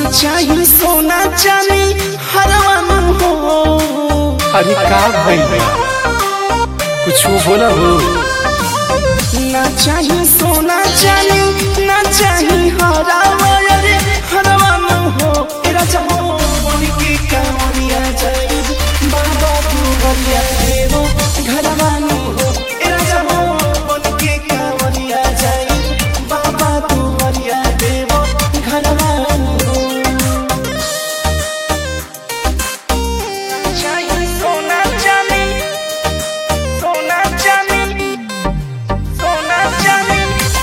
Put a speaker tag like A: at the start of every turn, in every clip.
A: चाही सोना चांदी हरवान हो
B: अरे का भइल बा कुछ बोला हो
A: ना चाही सोना चांदी ना चाही हरावा रे हरवान हो तेरा चाहो बन के कामरिया जाई बाबा तू बलिया देवो घरवान हो तेरा चाहो बन के कामरिया जाई बाबा तू बलिया देवो घरवान हो चाही सोना चांदी सोना चांदी सोना चांदी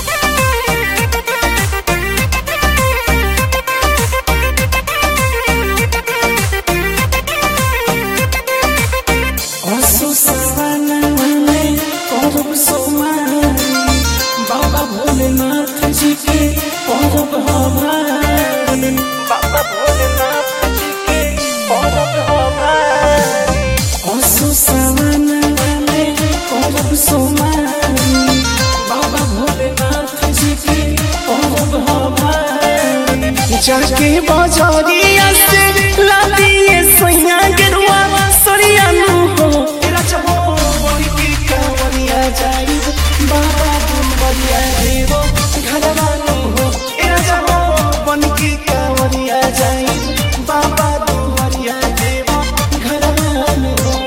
A: असु सवनने करब सोमारी बाबा भोलेनाथ जी के परब हमारी बाबा भोलेनाथ जी के परब हमारी असु सवनने करब सोमारी बाबा भोलेनाथ जी के परब हमारी जाके बाजारिया से ला दिए सैया गेरुआ सरिया नु हो तेरा चाहो बड़ी की कावरिया जाई बाबा तुम बलिया देवो घरवा नु हो तेरा चाहो बन की कावरिया जाई बाबा तुम बलिया देवो घरवा नु हो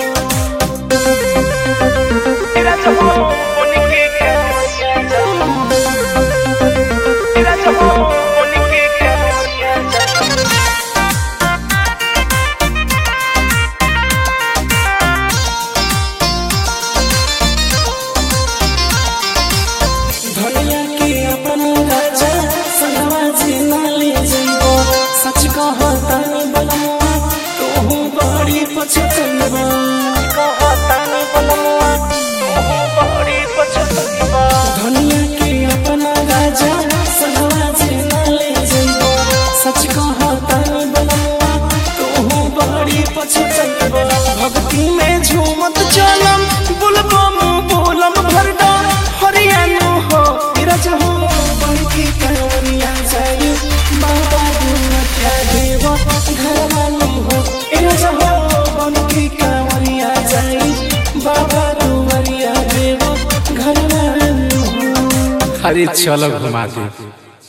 A: तेरा चाहो बन की कावरिया जाई तेरा चाहो बन की कावरिया जाई धनिया के अपन राजा सनवा जी नाले जइबो सच कहतानी बलमुआ तोहू बड़ी पछतनबा कहतानी बलमुआ तोहू बड़ी पछतनबा धनिया के अपन राजा सनवा जी नाले जइबो सच कहतानी बलमुआ तोहू बड़ी पछतनबा भक्ति में झूमत चलम बुलबम बोलम भरडा हरियाणा हो तेरा जहो बड़की कहानिया जाई बाबा दुनिया देव घरवालो हो तेरा जहो बड़की कहानिया जाई बाबा दुनिया देव घरवालो हो
B: अरे चलो घुमा दे